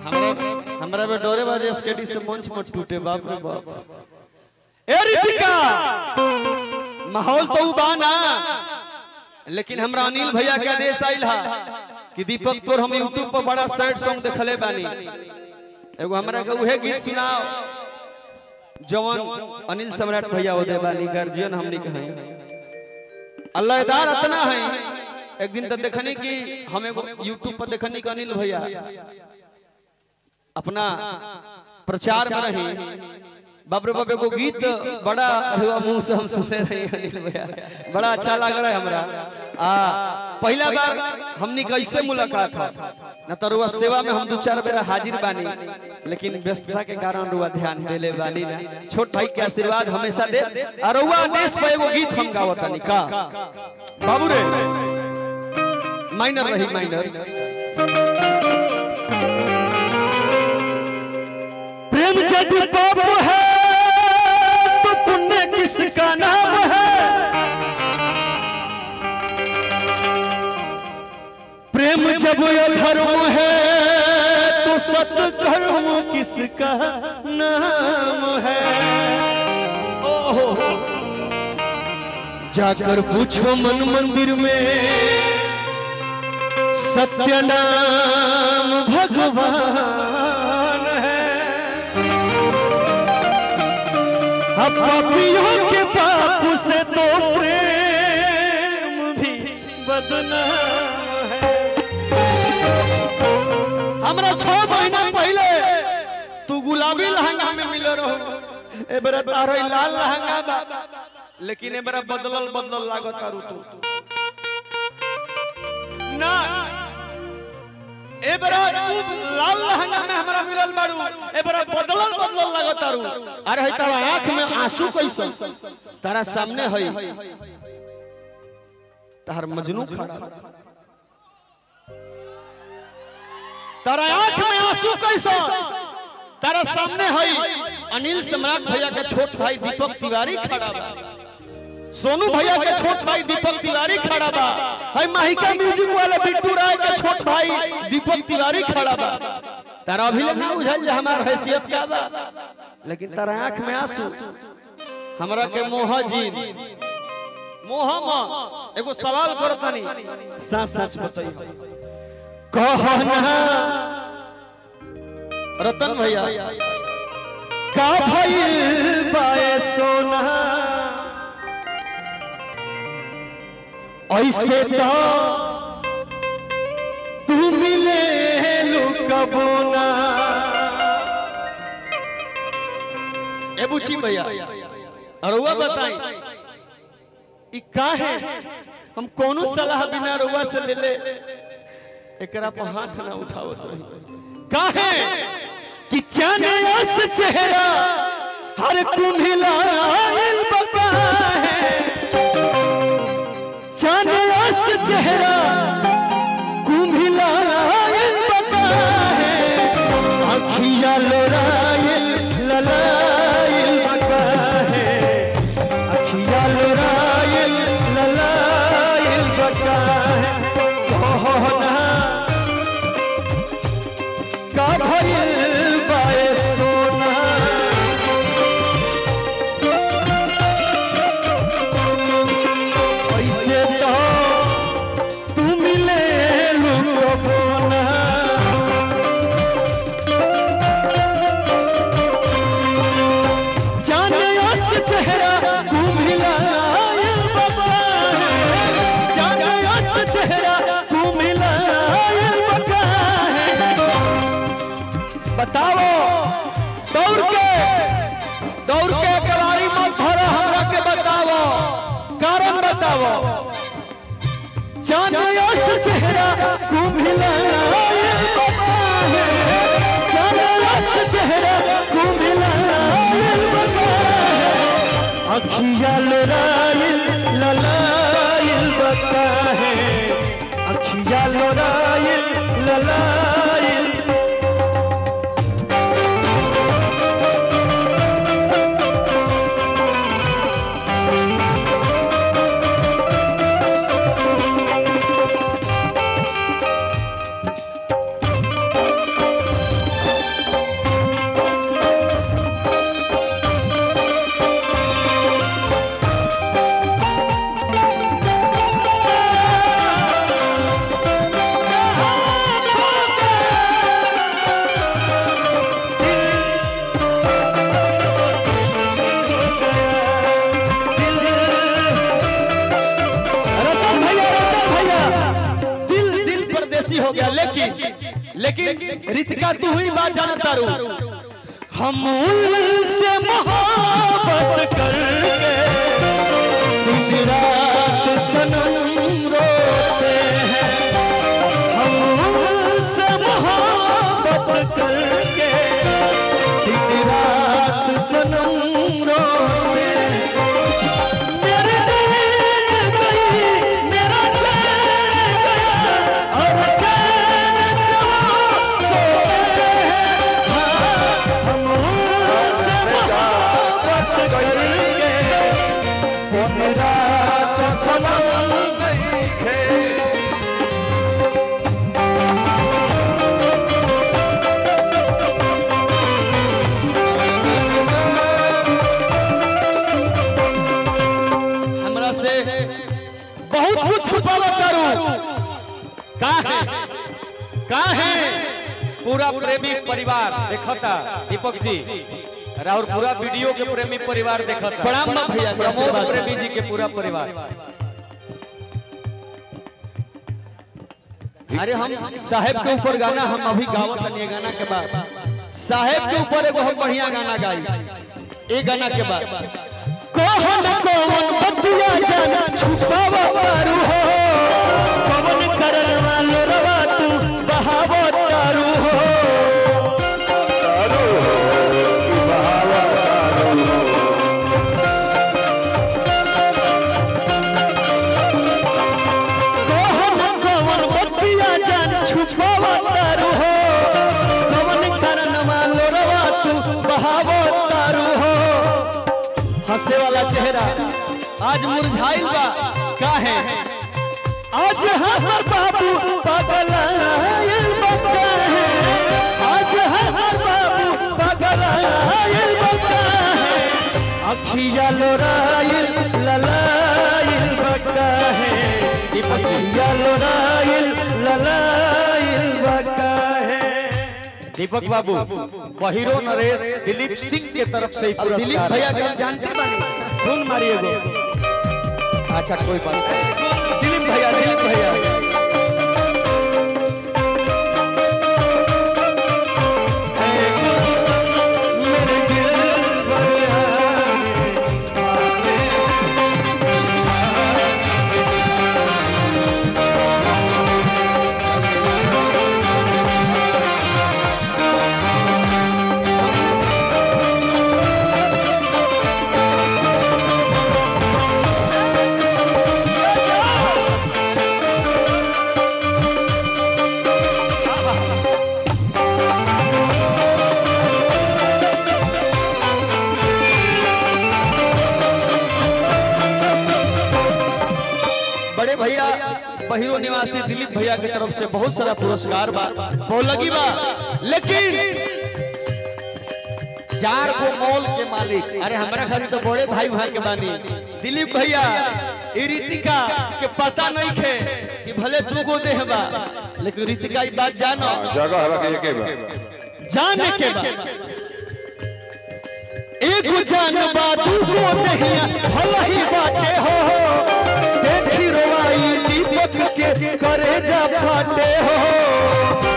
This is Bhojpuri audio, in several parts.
हमरा हमरा पे डोरे बाजे स्केटी से मंच मत टूटे बाप रे बाप ए रितिका माहौल तो उबाना लेकिन हमरा अनिल भैया के आदेश आइल हा कि दीपक तोर हम यूट्यूब पर बड़ा सैड सॉन्ग देखले बानी एगो हमरा के उहे गीत सुनाओ जवन अनिल सम्राट भैया ओदे बानी गार्जियन हमनी के हैं अल्लाहदार इतना है एक दिन तो देखनी कि हम एगो यूट्यूब पर देखनी कि अनिल भैया अपना प्रचार में रही बाप रे बाप एगो गीत बड़ा हुआ मुंह से हम सुनते रहे अनिल भैया बड़ा अच्छा लग रहा है हमरा आ पहला बार हमनी कैसे मुलाकात था न तो रुआ सेवा में हम दो चार बेर हाजिर बानी लेकिन व्यस्तता के कारण रुआ ध्यान देले बानी ना छोट भाई के आशीर्वाद हमेशा दे और रुआ आदेश पे एगो गीत हम गावतानी का बाबू रे माइनर रही माइनर प्रेम यदि पाप है तो पुण्य किसका नाम है प्रेम जब अधर्म है तो सत्कर्म किसका नाम है ओहो जाकर पूछो मन मंदिर में सत्य नाम भगवान है अब पापियों के पाप से तो प्रेम भी बदनाम है हमरा छह महीना पहले तू गुलाबी लहंगा में मिले रहो ए बेरा तारो ई लाल लहंगा बा लेकिन ए बेरा बदलल बदलल लागत तारू तू ना ए बेरा तू लाल लहंगा में हमरा मिलल बाड़ू ए बेरा बदलल बदलल लागत तारू अरे है तारा आंख में आंसू कैसन तारा सामने है तार मजनू खड़ा बा। तारा आंख में आंसू कैसन तारा सामने है अनिल सम्राट भैया के छोट भाई दीपक तिवारी खड़ा बा सोनू भैया के छोट भाई दीपक तिवारी खड़ा बा है माहिका म्यूजिक वाले बिट्टू राय के छोट भाई दीपक तिवारी खड़ा बा तारा अभी ले ना बुझल जे हमार हैसियत क्या बा लेकिन तारा आंख में आंसू हमरा के मोह जी मोह म एगो सवाल करो तनी सच सच बताइए कहना रतन भैया का भइल बाए सोना ऐसे तो तू मिले लुकबो ना ए बुची भैया अरुआ बताई ई का है हम कोनो सलाह बिना रुआ से ले ले एकरा पर हाथ ना उठावत रही का है कि चनस चेहरा हर कुंभिला बका है चनस चेहरा कुंभिला बका है अखिया लोरायल ललायल बका है अखिया लोरायल ललायल बका है कहना का भइल बाए सोना ऐसे तो तू मिले लुकोना जाने अस चेहरा तू मिला बाबा जाने अस चेहरा तू मिला बका है बताओ दौड़ के दौड़ के कलाई मत भरा हमरा के बताओ कारण बताओ चांदयस चेहरा तू मिला चांदयस चेहरा तू मिला अखिया लोराइल ललाइल बता है अखिया लोराइल ललाइल हो गया लेकिन लेकिन रितिका तू ही बात जाना तारू हम उनसे मोहब्बत करके दिन रात सनम रोते हैं हम उनसे मोहब्बत करके दिन रात सनम रोते हैं मेरे दिल गई मेरा चैन गया और चैन से वो सोए हैं हाँ, हम उनसे मोहब्बत करके दिन रात सनम हमरा से बहुत कुछ छुपावा करू का है का है पूरा प्रेमी परिवार देखता दीपक जी और पूरा वीडियो के प्रेमी परिवार देखता प्रणाम बा भैया के प्रमोद आशीर्वाद। प्रेमी जी के पूरा परिवार अरे हम साहेब के ऊपर गाना हम अभी गावत हनी गाना के बाद साहेब के ऊपर एगो हम बढ़िया गाना गाई ए गाना के बाद कोहन कोवन बतिया जान छुपावा मारू हो पवन करन वालो रवा तू बहावो तारू हो कोहन कोवन बतिया जान छुपावा तारू हो पवन करन वालो रवा तू बहावो तारू हो हंसे वाला चेहरा आज मुरझाइल बा का है आज हर बाबू पगलाइल बका है आज हर बाबू पगलाइल बका है अखिया लोराइल ललाइल बका है अखिया लोराइल ललाइल बका है दीपक बाबू बहिरो नरेश दिलीप सिंह के तरफ से ही अब दिलीप पुरस्कार भैया है। के हम जानते बानी धुन मारिए गो अच्छा कोई बात नहीं दिलीप भैया दिलीप भैया मेरे दिल भैया बड़े भैया बहिरो निवासी दिलीप भैया की तरफ से बहुत सारा पुरस्कार बा बहुत लगी बा लेकिन चार गो मॉल के मालिक अरे हमारा घर तो बड़े भाई भाई के बानी दिलीप भैया ई रितिका के पता नहीं खे कि भले दू गो देह बा लेकिन रितिका ई बात जानो जगह हवा के एके बा जाने के बा एक जान बा दू गो देहिया भला ही बाटे हो देखी रोवाई दीपक के करे जा फाटे हो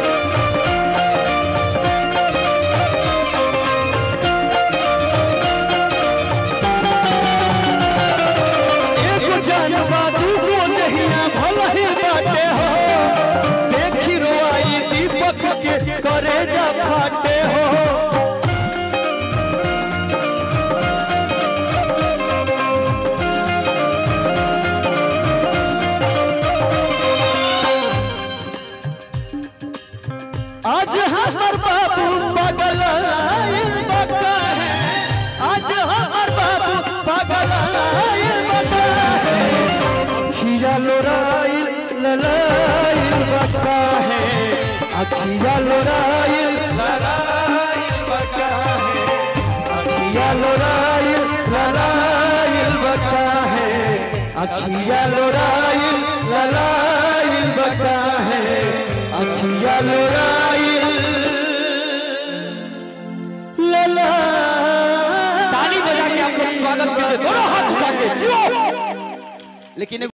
एक जान बा दू गो देहिया भला ही बाटे हो देखी रोवाई दीपक के करे जा फाटे हो आज हमार बाबू पागल आइल बका है आज हमार बाबू पागल आइल बका है अखिया लोराइल ललाइल बका है अखिया लोराइल ललाइल बका है अखिया लोराइल ललाइल बका है अखिया लोराइल ललाइल बका है अखिया लोराइल लला ताली बजा के आप लोग स्वागत कीजिए दोनों हाथ उठा के जियो लेकिन